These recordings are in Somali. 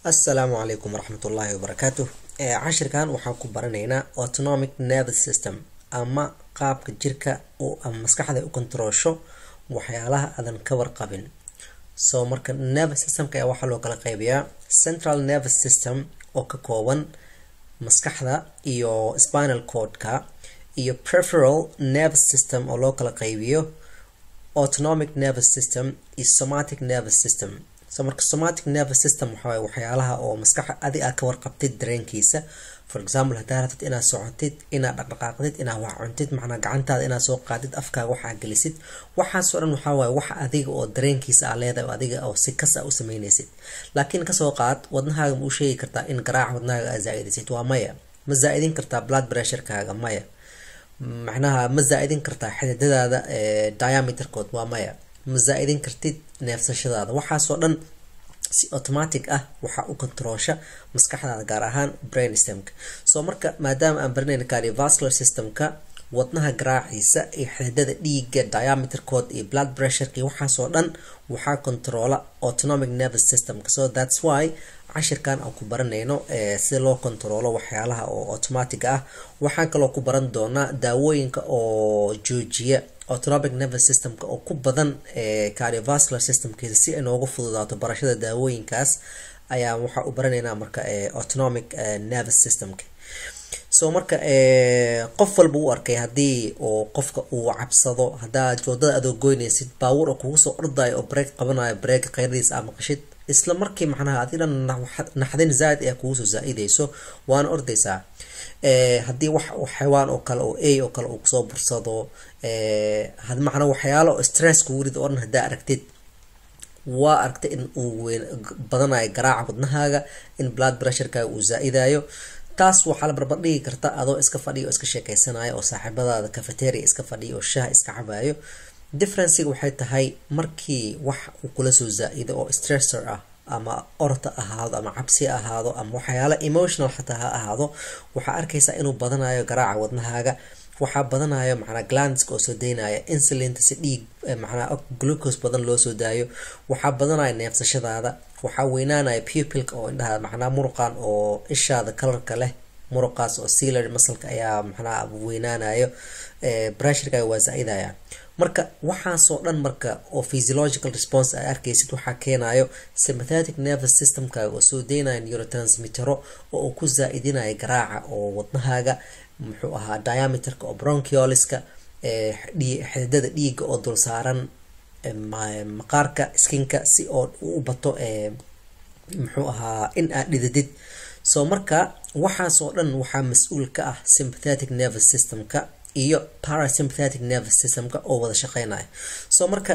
assalaamu calaykum waraxmatullaahi wabarakaatu cashirkan waxaan ku baranaynaa autonomic nervous system ama qaabka jirka ama maskaxda u kontaroosho waxyaalaha aadan ka warqabin so marka nervous systemka ayaa waxaa loo kala qeybiyaa central nervous system oo ka kooban maskaxda iyo spinal cordka iyo preferal nervous system oo loo kala qeybiyo autonomic nervous system iyo somatic nervous system so marka somatic nervous system waxawaaye waxyaalaha oo maskaxa adi aad ka warqabtid dareenkiisa for example haddaa rabtid inaad socotid inaad dhaqdhaqaaqdid inaad wax cuntid macnaa gacantaada inaad soo qaadid afkaaga waxaa gelisid waxaasoo dhan waxaa waaye wax adiga oo dareenkiisa aa leedahay oo adiga oo si kas a u sameynaysid laakiin kasoo qaad wadnahaaga ma u sheegi kartaa in garaaca wadnahaaga aad zaa-idaysid waa maya ma zaa-idin kartaa blood pressurekaaga maya macnaha ma zaa-idin kartaa xididadaada diameterkood waa maya ma zaa-idin kartid neefsashadaada waxaasoo dhan si automatic ah waxaa u controosha maskaxdaada gaar ahaan brain stemka so marka maadaama aan baranayna cardiovascular systemka wadnaha garaaciisa iyo xididada dhiiga diameterkood iyo blood pressureka iyo waxaasoo dhan waxaa controola autonomic nervous systemka so thats why cashirkan aan ku baranayno sida loo controolo waxyaalaha oo automatic ah waxaan kaloo ku baran doonaa daawooyinka oo joojiya autonomic nervous systemka oo ku badan cardiovascular systemkiisa si ay noogu fududaato barashada daawooyinkaas ayaa waxaa u baranaynaa marka autonomic nervous systemka so marka qof walba u arkay haddii oo qofka uu cabsado haddaad wadada adoo goynaysid baawur oo kugu soo ordayo oo break qabanayo break qeyradiisa aa maqashid isla markii macnaha adiga naxdin zaaid ayaa kugu soo zaa-idayso waana ordaysaa haddii wax xawaan oo kale oo a oo kale uu kusoo bursado macnaa waxyaalo stress kugu rid oo dhan haddaa aragtid waa aragtay in uu weyn badanayo garaaca wadnahaaga in blood pressurekaaga uu zaa-idayo taas waxaa la barbardhigi karta adoo iska fadhiya oo iska sheekeysanayo oo saaxiibadaada cafeteria iska fadhiya oo shaha iska cabayo differenciga waxay tahay markii wax uu kula soo zaa-ido oo stressor ah ama orta ahaado ama cabsi ahaado ama waxyaala emotional xataa ha ahaado waxaa arkaysaa inuu badanayo garaaca wadnahaaga waxaa badanayo macnaa glandska oo soo daynaya insulinta si dhiig macnaa glucose badan loo soo daayo waxaa badanaya neefsashadaada waxaa weynaanaya pupilka oo indhaha macnaa muruqan oo ishaada kalarka leh muruqaas oo sealer masalka ayaa macnaa weynaanayo pressurkaaga waa zaa-idaya marka waxaasoo dhan marka oo physiological response ay arkaysid waxaa keenayo sympathetic nervous systemkaaga oo soo daynaya neurotransmittero oo uu ku zaa-idinayo garaaca oo wadnahaaga muxuu ahaa diameterka oo bronchioliska xididada dhiiga oo dul saaran maqaarka skinka si oo u bato muxuu ahaa in aad dhididid so marka waxaasoo dhan waxaa mas-uul ka ah sympathetic nervous systemka iyo parasympathetic nervous systemka oo wada shaqeynaya so marka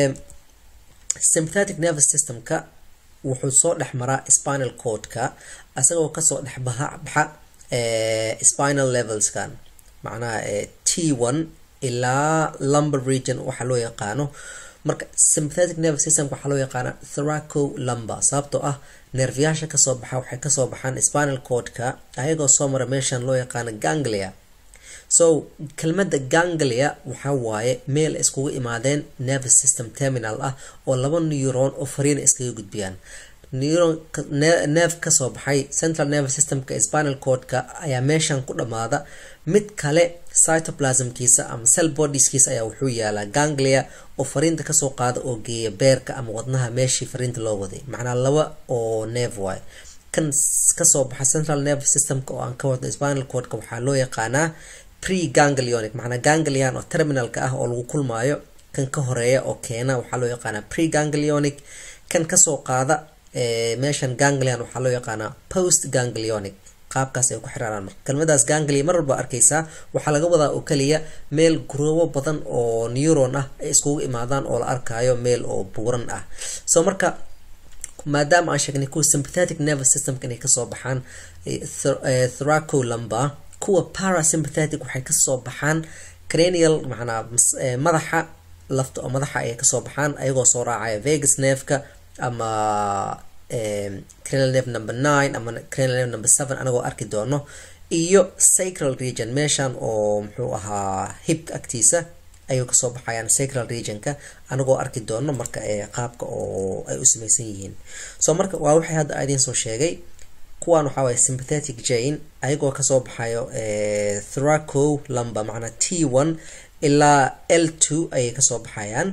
sympathetic nervous systemka wuxuu soo dhex maraa spinal cordka isagoo kasoo dhex baha baxa spinal levelskan macnaha t one ilaa lumber region waxaa loo yaqaano marka sympathetic nervous systemka waxaa loo yaqaana thoraco lumber sababtoo ah neerfayaasha kasoo baxa waxay kasoo baxaan spinal cordka ayagoo soo mara meeshan loo yaqaano ganglia so kelmadda ganglia waxaa waaye meel iskugu imaadeen nervous system terminal ah oo laba neuron oo fariina iskaga gudbiyaan neuron nerve kasoo baxay central nervous systemka spinal cordka ayaa meeshan ku dhamaada mid kale cytoplasmkiisa ama cell bodieskiisa ayaa wuxuu yaalaa ganglia oo fariinta kasoo qaada oo geeya beerka ama wadnaha meeshii fariinta loo waday macnaa laba oo nerve waay kan kasoo baxa central nervous systemka oo aan ka wadno spinal cordka waxaa loo yaqaanaa pre ganglionic macnaa ganglion oo terminalka ah oo lagu kulmaayo kan ka horeeya oo keena waxaa loo yaqaanaa pre ganglionic kan kasoo qaada meeshan ganglion waxaa loo yaqaanaa post ganglionic qaabkaas ay ku xiraaraan marka kelmadaas ganglia mar walba arkaysaa waxaa laga wadaa oo kaliya meel guroobo badan oo neuron ah ay iskugu imaadaan oo la arkayo meel oo buuran ah so marka maadaama aan sheegnay kuwa sympathetic nervous systemka inay kasoo baxaan thoraco lumber kuwa parasympathetic waxay kasoo baxaan cranial macnaa madaxa lafta oo madaxa ayay kasoo baxaan ayagoo soo raacaya vegas nerveka ama cranial nerve number nine ama cranial nerve number seven anagoo arki doono iyo sacral region meeshan oo muxuu ahaa hibka agtiisa ayuu kasoo baxayaan sacral regionka anagoo arki doono marka qaabka oo ay u samaysan yihiin so marka waa waxay hadda idiin soo sheegay kuwan waxaa waye sympathetic jane ayagoo kasoo baxayo thraco lamba macnaa t one ilaa l two ayay kasoo baxayaan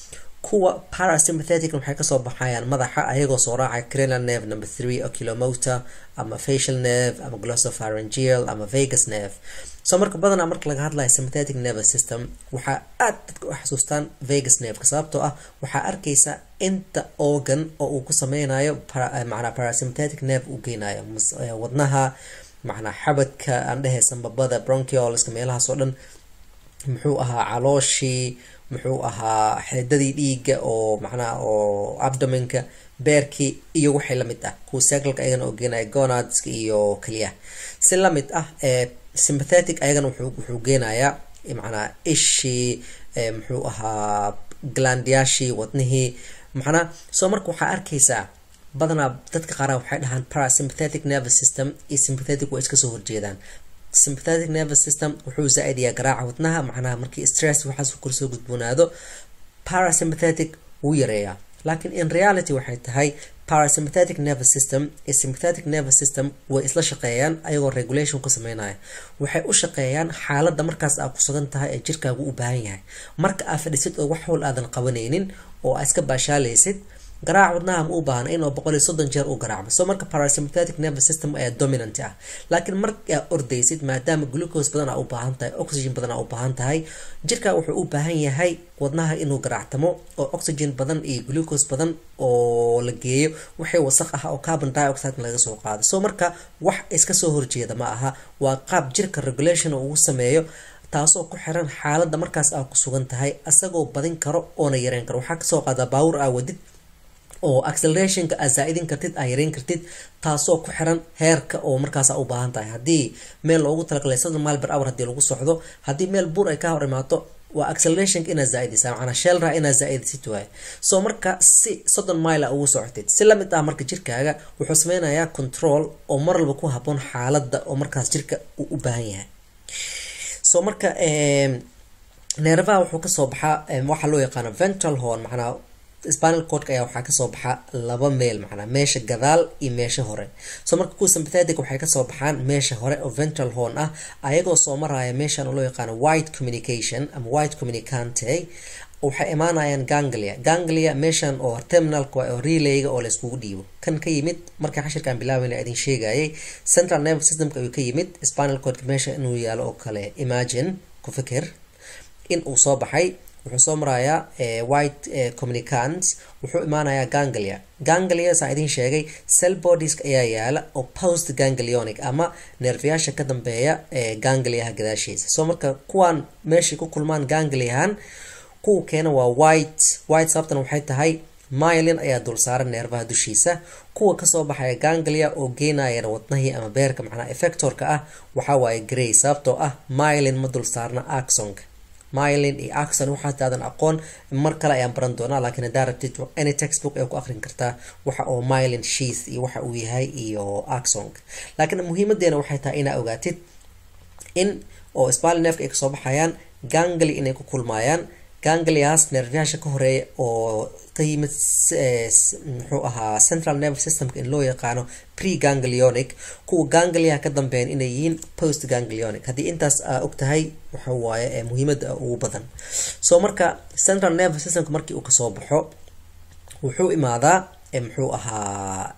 kuwa parasympathetic waxay kasoo baxayaan madaxa ayagoo soo raacaya cranial nerve number three oculomotor ama facial nerve ama glossopharyngeal ama vagus nerve so marka badanaa marka laga hadlayo sympathetic nervous system waxaa aad dadka u xasuustaan vagus nerveka sababtoo ah waxaa arkaysa inta organ oo uu ku sameynayo macnaa parasympathetic nerve uu geynayo wadnaha macnaa xabadka aan dhehe sambabada bronchiolska meelahaas oo dhan muxuu ahaa calooshii muxuu ahaa xididadii dhiiga oo macnaha oo abdominka beerkii iyo waxay lamid ah kuwa cycleka ayagana oo geenaya gonadska iyo keliyaha si lamid ah sympathetic ayagana wuxuu geenayaa macnaa ishii muxuu ahaa glandiyaashii wadnihii macnaa soo marka waxaa arkaysaa badanaa dadka qaara waxay dhahaan parasympathetic nervous system iyo sympathetic waa iska soo horjeedaan sympathetic nervous system wuxuu zaa-idiyaa garaaca wadnaha macnaha markii stress waxaas korsoo gudboonaado parasympathetic wuu yareeyaa laakiin in reality waxay tahay parasympathetic nervous system iyo sympathetic nervous system way isla shaqeeyaan ayagoo regulation ku sameynaya waxay u shaqeeyaan xaaladda markaas aa ku sugan tahay ee jirkaagu u baahan yahay marka aa fadhisid oo wax howl aadan qabanaynin oo aa iska baashaalaysid garaac wadnaha ma u baahna inuu boqol iyo soddon jeer u garaacmo so marka parasympathetic nervous system ayaa dominant ah laakiin markaa ordaysid maadaama glucose badan aa u baahan tahay oxygen badan aa u baahan tahay jirka wuxuu u baahan yahay wadnaha inuu garaactamo oo oxygen badan iyo glucose badan oo la geeyo waxay wasaq ah oo carbon dioxide laga soo qaado so marka wax iska soo horjeeda ma aha waa qaab jirka regulation ugu sameeyo taasoo ku xiran xaaladda markaas aa ku sugan tahay asagoo badin karo oona yareyn karo waxaa kasoo qaada baawur aa wadid oo accelerationka aa zaa-idin kartid aa yareyn kartid taasoo ku xiran heerka oo markaasa u baahan tahay haddii meel loogu talagalay soddon mile ber hour haddii lagu socdo haddii meel buur ay ka hor imaato waa accelerationka inaad zaa-idisa macnaa shelra inaad zaa-idisid waay soo marka si soddon mile a ugu socotid si lamid ah marka jirkaaga wuxuu sameynayaa control oo mar walba ku haboon xaaladda oo markaas jirka uu u baahan yahay soo marka neerfaha wuxuu kasoo baxaa waxaa loo yaqaano ventral horn macnaa spinal cordka ayaa waxaa kasoo baxa laba meel macnaa meesha gadaal iyo meesha hore soo marka kuwa sympathetic waxay kasoo baxaan meesha hore oo ventral horn ah ayagoo soo maraya meeshan oo loo yaqaano white communication ama white communicante waxay imaanayaan ganglia ganglia meeshan oo terminalka waa oo relayga oo layskugu dhiibo kan ka yimid markii xashirkaan bilaaweyna idin sheegayay central nervous systemka ayuu ka yimid spinal cordka meesha inuu yaalo oo kale imagine ku fikir in uu soo baxay wuxuu soo marayaa white communicants wuxuu imaanayaa ganglia ganglia saa idin sheegay cell bodies ayaa yaala oo post ganglionic ama neerfayaasha ka dambeeya gangliaha gadaashiisa soo marka kuwaan meeshay ku kulmaan gangliahan kuwa keena waa white white sababtan waxay tahay mylin ayaa dul saaran neerfaha dushiisa kuwa kasoo baxaya ganglia oo geenayana wadnahii ama beerka macnaa effectorka ah waxaa waaye grey sababtoo ah mylin ma dul saarna axonka mylin iyo axon waxaataadan aqoon mar kale ayaan baran doonaa laakiin haddaa rabtid any textbook ay ku aqrin kartaa waxa oo mylin sheath iyo waxa uu yahay iyo axonka laakiin muhiimadeena waxay tahay inaa ogaatid in oo spalnefka ay kasoo baxayaan gangli inay ku kulmaayaan ganglias nerfyaasha ka horeeya oo ka yimid muxuu ahaa central nervous systemka in loo yaqaano pre ganglionic kuwa gangliaha ka dambeeyan inay yihiin post ganglionic haddii intaas aa og tahay waxa waaye muhiimada ugu badan soo marka central nervous systemka markii uu kasoo baxo wuxuu imaadaa muxuu ahaa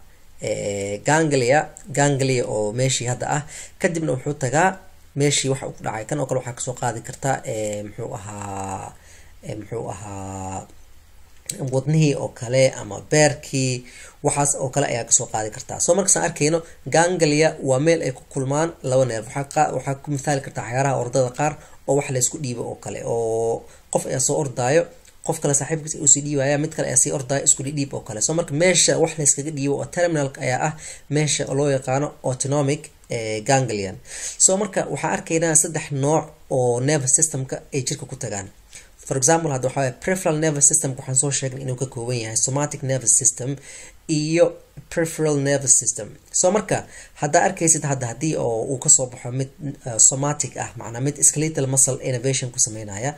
ganglia ganglia oo meeshii hadda ah kadibna wuxuu tagaa meeshii waxa uu ku dhacay kan oo kale waxaa kasoo qaadi kartaa muxuu ahaa muxuu ahaa wadnihii oo kale ama beerkii waxaas oo kale ayaa kasoo qaadi kartaa soo markaasaan arkayno ganglia waa meel ay ku kulmaan laba neer waxaa ku mithaali kartaa waxyaaraha ordada qaar oo wax laysku dhiibo oo kale oo qof ayaa soo ordaayo qof kale saaxiibkiis uu sii dhiibaya mid kale ayaa sii ordaayo isku dhidhiib oo kale soo marka meesha wax layskaga dhiibo oo terminalka ayaa ah meesha loo yaqaano autonomic ganglion soo marka waxaa arkaynaa saddex nooc oo nervous systemka ay jirka ku tagaan for example hadda waxaa waye peripheral nervous systemka waxaan soo sheegnay inuu ka kooban yahay somatic nervous system iyo peripheral nervous system soo marka haddaa arkaysid hadda haddii oo uu kasoo baxo mid somatic ah macnaa mid skeletal muscle innovation ku sameynaya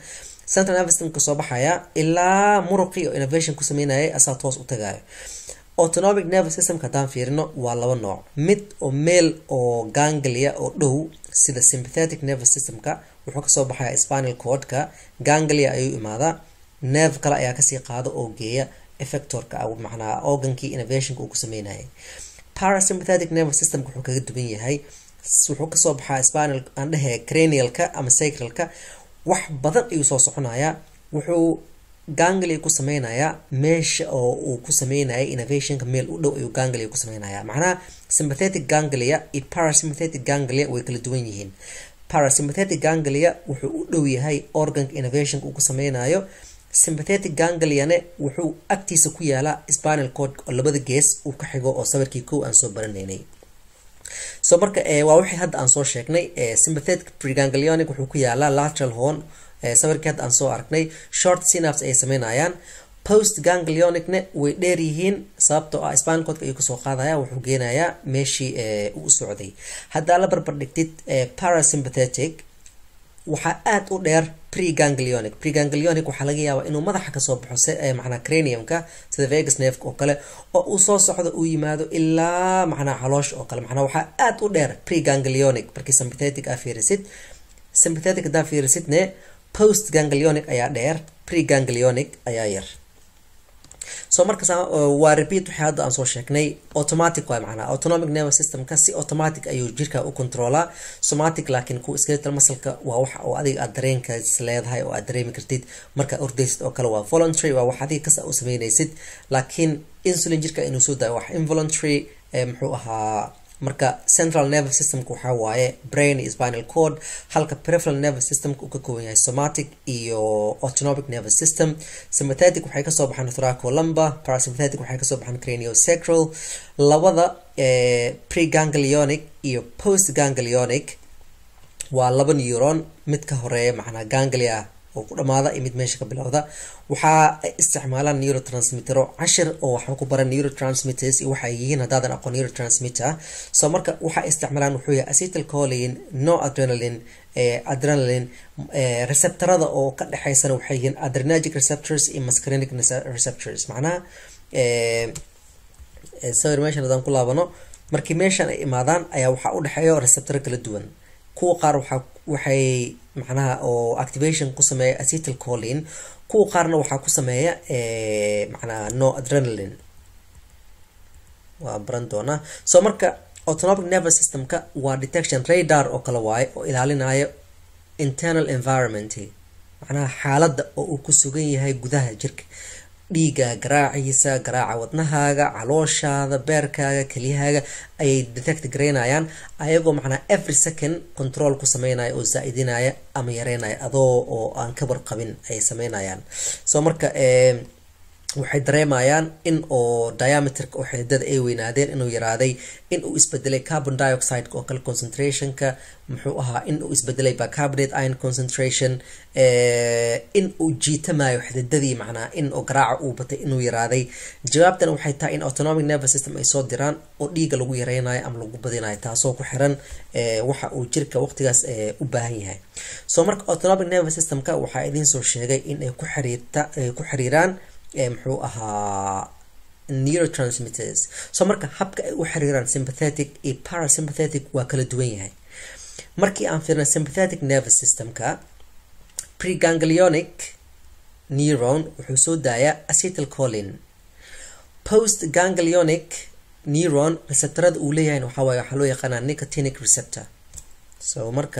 central nervous system kasoo baxaya ilaa muruqii oo innovation ku sameynayay asaa toos u tagayo autonomic nervous systemka haddaan fiirino waa laba nooc mid oo meel oo ganglia oo dhow sida sympathetic nervous systemka wuxuu kasoo baxaya spinal cordka ganglia ayuu imaadaa nerve kale ayaa kasii qaada oo geeya effectorka macnaa organkii innovationka uu ku sameynayay parasympathetic nervous systemka wuxuu kaga duwan yahay wuxuu kasoo baxaa spinal aan dhehe cranialka ama sacralka wax badan ayuu soo soconayaa wuxuu ganglia ku sameynayaa meesha oo uu ku sameynayay innovationka meel u dhow ayuu ganglia ku sameynaya macnaha sympathetic ganglia iyo parasympathetic ganglia way kala duwan yihiin parasympathetic ganglia wuxuu u dhow yahay organka innovationka uu ku sameynayo sympathetic gangliane wuxuu agtiisa ku yaalaa spinal cord oo labada gees uu ka xigo oo sawirkii kow aan soo baranaynay so marka waa wixii hadda aan soo sheegnay sympathetic preganglionic wuxuu ku yaalaa lateral horn sawirkii hadda aan soo aragnay short synaps ayay sameynayaan post ganglionicne way dheer yihiin sababtoo ah spinal codka ayuu kasoo qaadaya wuxuu geenayaa meeshii uu socday haddaa la barbar dhigtid parasympathetic waxaa aada u dheer preganglionic preganglionic waxaa laga yaabaa inuu madaxa kasoo baxo macnaa craniumka sida vegas nerve oo kale oo uu soo socdo uu yimaado ilaa macnaa caloosh oo kale macnaa waxaa aada u dheer preganglionic markii sympathetic aa fiirisid sympathetic haddaa fiirisidne post ganglionic ayaa dheer preganglionic ayaa yar so markas waa repeat waxay hadda aan soo sheegnay automatic waay macnaa autonomic nervous systemka si automatic ayuu jirka u controlaa somatic laakiin kuwa skeletal muscleka waa wax oo adiga aad dareenkaas leedahay oo aad dareemi kartid markaa ordaysid oo kale waa voluntary waa wax adiga kasta u sameynaysid laakiin insulin jirka inuu soo daayo wax involuntary muxuu ahaa marka central nervous systemka waxaa waaye brain iyo spinal cord halka peripheral nervous systemka uu ka kooban yahay somatic iyo autonomic nervous system sympathetic waxay kasoo baxaan thoracolumbar parasympathetic waxay kasoo baxaan craniosacral labada preganglionic iyo post ganglionic waa laba neuron mid ka horeeya macnaa ganglia oo ku dhamaada iyo mid meesha ka bilowda waxaa ay isticmaalaan neurotransmittero cashir oo waxaa ku baran neurotransmitters iyo waxay yihiin haddaadan aqoon neurotransmitter so marka waxaa isticmaalaan wuxuu yahay acetylcholine no adrenaline adrenaline receptorada oo ka dhexeysana waxay yihiin adrenergic receptors iyo muscarinic receptors macnaha sawir meeshan haddaan ku laabano markii meeshan ay imaadaan ayaa waxaa u dhexeeya receptoro kala duwan kuwa qaar waxaa waxay macnaha oo activation ku sameeya acetylcholine kuwa qaarna waxaa ku sameeya macnaha no adrenaline waa baran doonaa so marka autonomic nervous systemka waa detection radar oo kale waaye oo ilaalinayo internal environment macnaha xaaladda oo uu ku sugan yahay gudaha jirka dhiiga garaaciisa garaaca wadnahaaga calooshaada beerkaaga kelyahaaga ayay detect garaynayaan ayagoo macnaa every second control ku sameynaya oo zaa-idinaya ama yareynaya adoo oo aan ka warqabin ayay sameynayaan so marka waxay dareemayaan in oo diameterka oo xididada ay weynaadeen inuu yaraaday in uu isbedelay carbon dioxide oo kale concentrationka muxuu ahaa in uu isbedelay bicarbonate iron concentration in uu jiitamayo xididadii macnaa in oo garaaca uu batay inuu yaraaday jawaabtan waxay tahay in autonomic nervous system ay soo diraan oo dhiiga lagu yareynayo ama lagu badinayo taasoo ku xiran waxa uu jirka waqtigaas u baahan yahay so marka autonomic nervous systemka waxaa idiin soo sheegay in ay ku xiriirta ku xiriiraan muxuu ahaa neurotransmitters so marka habka ay u xiriiraan sympathetic iyo parasympathetic waa kala duwan yahay markii aan fiirna sympathetic nervous systemka preganglionic neuron wuxuu soo daayaa acetylcholine post ganglionic neuron receptorada uu leeyahay waxaa waaye waxaa loo yaqaanaa nicotinic receptor so marka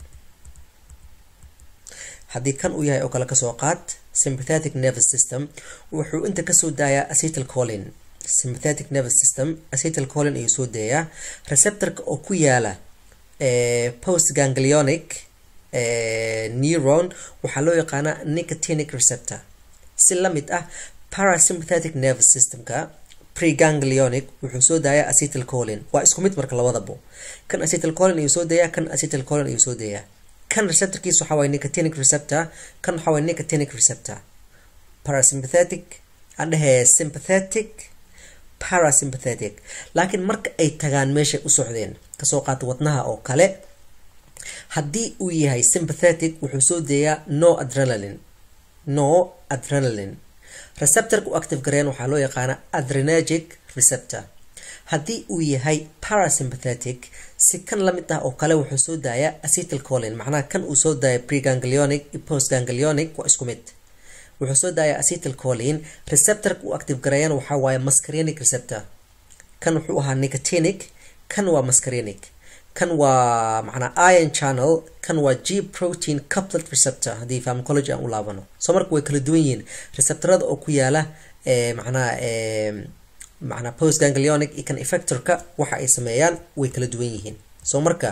haddii kan uu yahay oo kale kasoo qaad sympathetic nervous system wuxuu inta kasoo daayaa acetylcholine sympathetic nervous system acetylcholine ayuu soo daayaa receptorka oo ku yaala post ganglionic neuron waxaa loo yaqaanaa nicotinic receptor si la mid ah parasympathetic nervous systemka preganglionic wuxuu soo daayaa acetylcholine waa isku mid marka labadabo kan acetylcholine ayuu soo daayaa kan acetylcholine ayuu soo daayaa kan receptorkiisa waxaa waye nicotinic receptor kan waxaa waye nicotinic receptor parasympathetic aan dhahee sympathetic parasympathetic laakiin marka ay tagaan meeshay u socdeen kasoo qaata wadnaha oo kale haddii uu yahay sympathetic wuxuu soo deeyaa no adrenaline no adrenaline receptorka u active gareyn waxaa loo yaqaana adrenergic receptor haddii uu yahay parasympathetic si kan lamid ah oo kale wuxuu soo daayaa acetyl colin macnaha kan uu soo daaya preganglionic iyo postganglionic waa isku mid wuxuu soo daayaa acetyl colin receptorka u active gareeyana waxaa waaye muscarinic receptor kan wuxuu ahaa nicotinic kan waa muscarinic kan waa macnaa iron channel kan waa g protein couplet receptor haddii pharmacology aan u laabano soo marka way kala duwan yihiin receptorada oo ku yaala macnaha macnaa postganglionic iyo kan effectorka waxa ay sameeyaan way kala duwan yihiin soo marka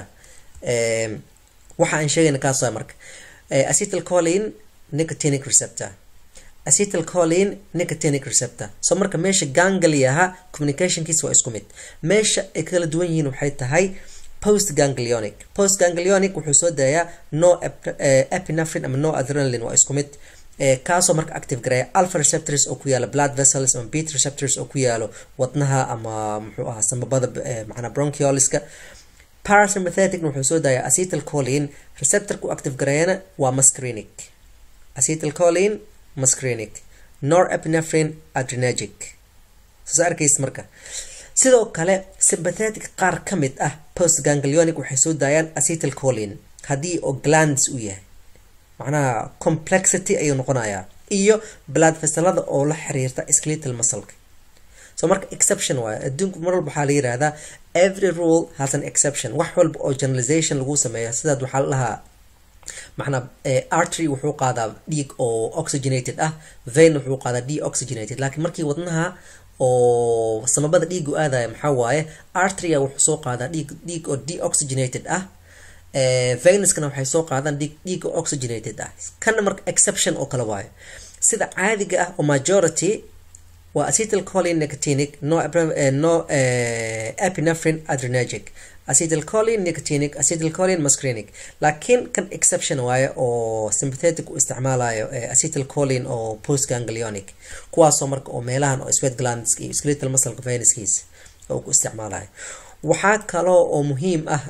waxa aan sheegayna kaas waa marka acetyl colin nicotinic receptor acetyl colin nicotinic receptor soo marka meesha gangliaha communicationkiisa waa isku mid meesha ay kala duwan yihiin waxay tahay postganglionic postganglionic wuxuu soo daayaa no epinephrine ama no adrenaline waa isku mid kaasoo marka active gareeya alpha receptors oo ku yaala blood vessels ama beta receptors oo ku yaalo wadnaha ama muxuu ahaa samabada macnaa bronchioliska parasympathetic wuxuu soo daayaa acetyl colin receptorka u active gareeyana waa muscarinic acetyl colin muscarinic norepinephrine adrenergic soo arkaysa marka sidoo kale sympathetic qaar ka mid ah postganglionic waxay soo daayaan acetyl colin haddii oo glands uu yahay macnaha complexity ayuu noqonayaa iyo blood vesselada oo la xiriirta skeletal muscleka so marka exception waayo adduunku mar walba waxaa la yihahdaa every rule has an exception wax walba oo generalization lagu sameeyo sidaad waxaa la dhahaa macnaa artery wuxuu qaadaa dhiig oo oxygenated ah vein wuxuu qaadaa deoxygenated laakiin markii wadnaha oo samabada dhiigu aadaya maxaa waaye arteria wuxuu soo qaadaa dhiig dhiig oo deoxygenated ah venuskana waxay soo qaadaan dhiig dhiig oo oxygenated ah kana marka exception oo kale waayo sida caadiga ah oo majority waa acetyl colin nicotinic no no epinephrine adrenergic acetyl colin nicotinic acetyl colin muscarinic laakiin kan exception waaye oo sympathetic u isticmaalayo acetyl colin oo postganglionic kuwaasoo marka oo meelahan oo sweat glands iyo skeletal muscle venuskiisa oo ku isticmaalayo waxaa kaloo oo muhiim ah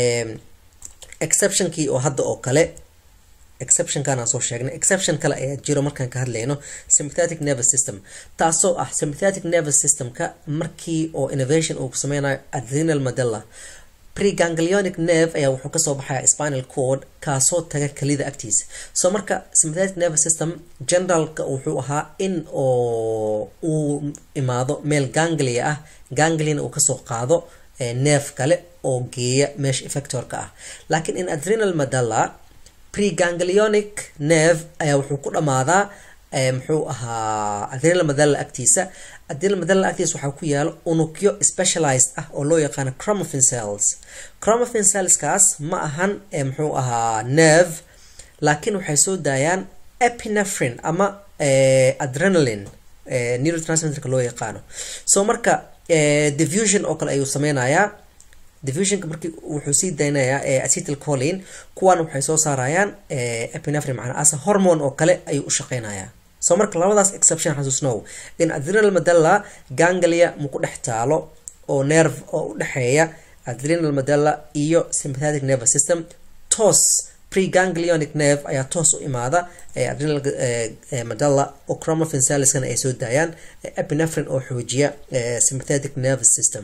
exceptionkii oo hadda oo kale exceptionkan aan soo sheegnay exception kale ayaa jiro markaan ka hadlayno sympathetic nervous system taasoo ah sympathetic nervous systemka markii oo innovation uu sameynayo adrenal medulla preganglionic nerve ayaa wuxuu kasoo baxaya spinal cord kaasoo taga kelida agtiisa soo marka sympathetic nervous system generalka wuxuu ahaa in oo uu imaado meel ganglia ah gangliana uu kasoo qaado neef kale oo geeya meesha effectorka ah laakiin in adrenal medulla preganglionic nerve ayaa wuxuu ku dhamaadaa muxuu ahaa adrenal medulla agtiisa adrenal medulla agtiisa waxaa ku yaalo unugyo specialized ah oo loo yaqaano chromaffin cells chromaffin cellskaas ma ahan muxuu ahaa nerve laakiin waxay soo daayaan epinephrine ama adrenaline neurotransmitterka loo yaqaano so marka diffusion oo kale ayuu sameynayaa diffusionka markii wuxuu sii daynayaa acetyl colin kuwan waxay soo saarayaan epinephrine macnaa ase hormone oo kale ayuu u shaqeynayaa so marka labadaas exception xasuusnow in adrenal medulla ganglia maku dhex taalo oo nerve oo u dhexeeya adrenal medulla iyo sympathetic nervous system toos preganglionic nerve ayaa toos u imaada adrenal medulla oo chromaffin cellskana ay soo daayaan epinephrine oo xoojiya sympathetic nervous system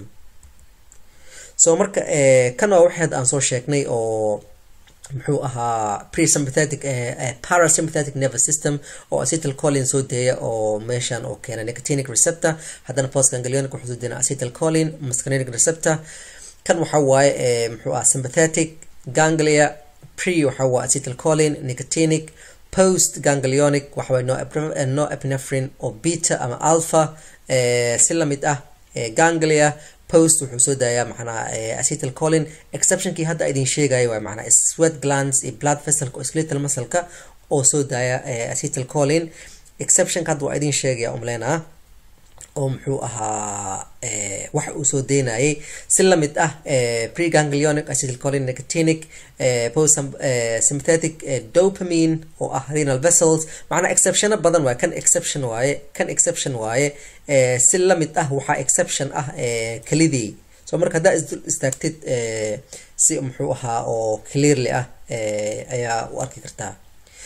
so marka kan waa waxeed aan soo sheegnay oo muxuu ahaa presympathetic parasympathetic nervous system oo acetyl colin soo deeya oo meeshan oo keena nicotinic receptor haddana postganglionic wuxuu soo deena acetyl colin muscarinic receptor kan waxa waaye muxuu ahaa sympathetic ganglia pre waxa waa acetyl colin nicotinic post ganglionic waxa waaye no, no epinephrine oo beta ama alpha si lamid ah ganglia post wuxuu soo daayaa macnaa acetyl colin exceptionkii hadda idin sheegayo waa macnaa sweat glands iyo blood vesselka oo skeletal muscleka oo soo daaya acetyl colin exceptionka hadda waa idin sheegaya umleynaa oo muxuu ahaa waxa uu soo deynayay si lamid ah preganglionic acetylcholine nicotinic post sympathetic dopamine oo ah renal vessels macnaa exceptiono badan waaye kan exception waaye kan exception waaye si lamid ah waxaa exception ah kelidii so marka haddaa isdul istaagtid si muxuu ahaa oo clearly ah ayaa u arki kartaa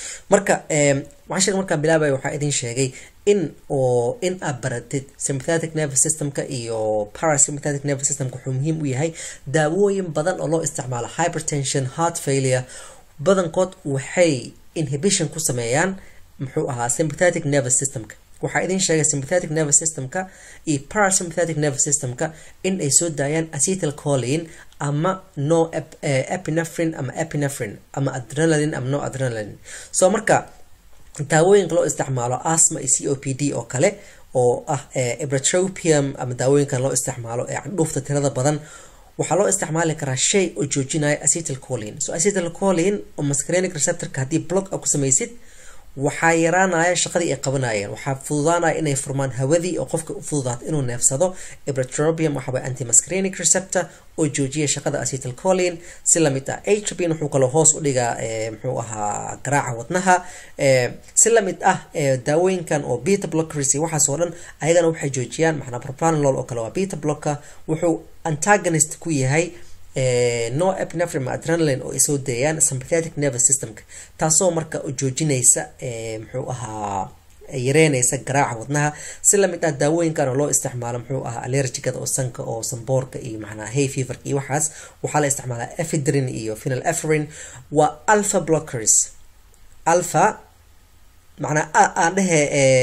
marka cashirka markaan bilaabaya waxaa idin sheegay in oo in aad baratid sympathetic nervous systemka iyo parasympathetic nervous systemka wuxuu muhiim u yahay daawooyin badan oo loo isticmaalo hypertension heart failure badankood waxay inhibition ku sameeyaan muxuu ahaa sympathetic nervous systemka waxaa idin sheegay sympathetic nervous systemka iyo parasympathetic nervous systemka in ay soo daayaan acetyl colin ama no epinephrine ama epinephrine ama adrenaline ama no adrenaline so marka daawooyinka loo isticmaalo asma iyo c o p d oo kale oo ah ibratropium ama daawooyinkan loo isticmaalo ee candhuufta tirada badan waxaa loo isticmaali karaa shay oo joojinaya acetyl colin so acetyl colin oo mascarenic receptorka haddii block a ku samaysid waxaa yaraanaya shaqadii ay qabanayeen waxaa fududaanaya inay furmaan hawadii oo qofka u fududaato inuu neefsado ibratropium waxaway antimascarenic receptor oo joojiya shaqada acetyl colin si lamid ah atropin wuxuu kaloo hoos u dhigaa muxuu ahaa garaaca wadnaha si lamid ah daawooyinkan oo beta blockers iyo waxaas oo dhan ayagana waxay joojiyaan maxnaa propranolol oo kale waa beta blocker wuxuu antagonist ku yahay no epinephrine adrenaline oo ay soo deeyaan sympathetic nervous systemka taasoo marka joojinaysa muxuu ahaa yareynaysa garaaca wadnaha si lamid ah daawooyinkan oo loo isticmaalo muxuu ahaa allergicada oo sanka oo samboorka iyo macnaa hay feverka iyo waxaas waxaa la isticmaalaa ephedrine iyo phenyl ephrine waa alpha blockers alpha macnaa aan dhehe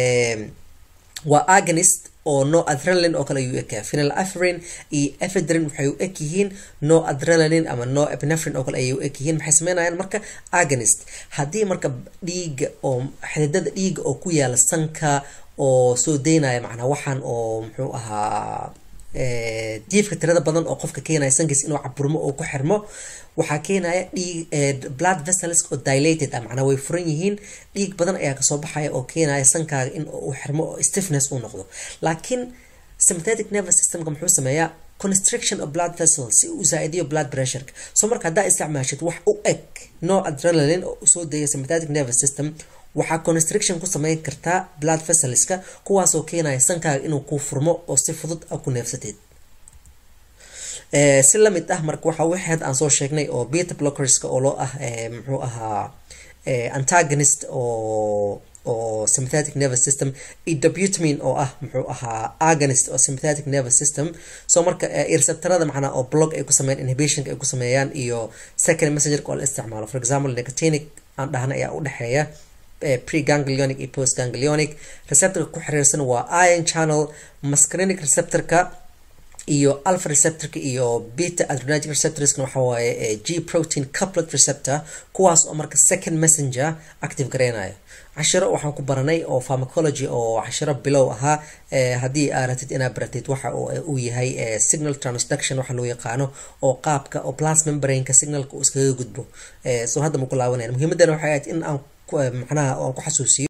waa agonist oo no adrenaline oo kale ayuu ekaa phenyl ephrine iyo ephedrine waxay u eg yihiin no adrenaline ama no epinephrine oo kale ayay u eg yihiin maxay sameynayaan marka agonist haddii marka dhiiga oo xididada dhiiga oo ku yaala sanka oo soo deynaya macnaa waxaan oo muxuu ahaa diifka tirada badan oo qofka keenaya sankiis inuu caburmo oo ku xirmo waxaa keenaya dhiig blood vessels oo dilated ah macnaa way furan yihiin dhiig badan ayaa kasoo baxaya oo keenaya sankaaga in uu xirmo oo stiffness uu noqdo laakiin sympathetic nervous systemka muxuu sameeyaa constriction of blood vessels si uu zaa-idiyo blood pressureka so marka haddaa isticmaashid wax u eg no adrenaline oo usoo deeya sympathetic nervous system waxaa constriction ku sameyn kartaa blood vesselska kuwaasoo keenaya sankaaga inuu ku furmo oo si fudud a ku neefsateed si lamid ah marka waxa waxeed aan soo sheegnay oo beta blockerska oo loo ah muxuu ahaa antagonist oo oo sympathetic nervous system iyo dobutamine oo ah muxuu ahaa agonist oo sympathetic nervous system so marka receptorada macnaa oo blog ay ku sameeyaan inhibitionka ay ku sameeyaan iyo second messengerka oo la isticmaalo for example nicotinic aan dhahna ayaa udhexeeya preganglionic iyo postganglionic receptorka ku xiriirsan waa ion channel mascarenic receptorka iyo alpha receptorka iyo beta adrenergic receptorskana waxa waaye g protein couplet receptor kuwaas oo marka second messenger active gareynayo cashiro waxaan ku baranay oo pharmacology oo cashiro bilow ahaa haddii aa ratid inaad baratid waxa uu yahay signal transduction waxa loo yaqaano oo qaabka oo plas membraineka signalka uu iskaga gudbo so hadda ma ku laabanaya muhiimadana waxay ahayd in aan macnaha aan ku xasuusiyo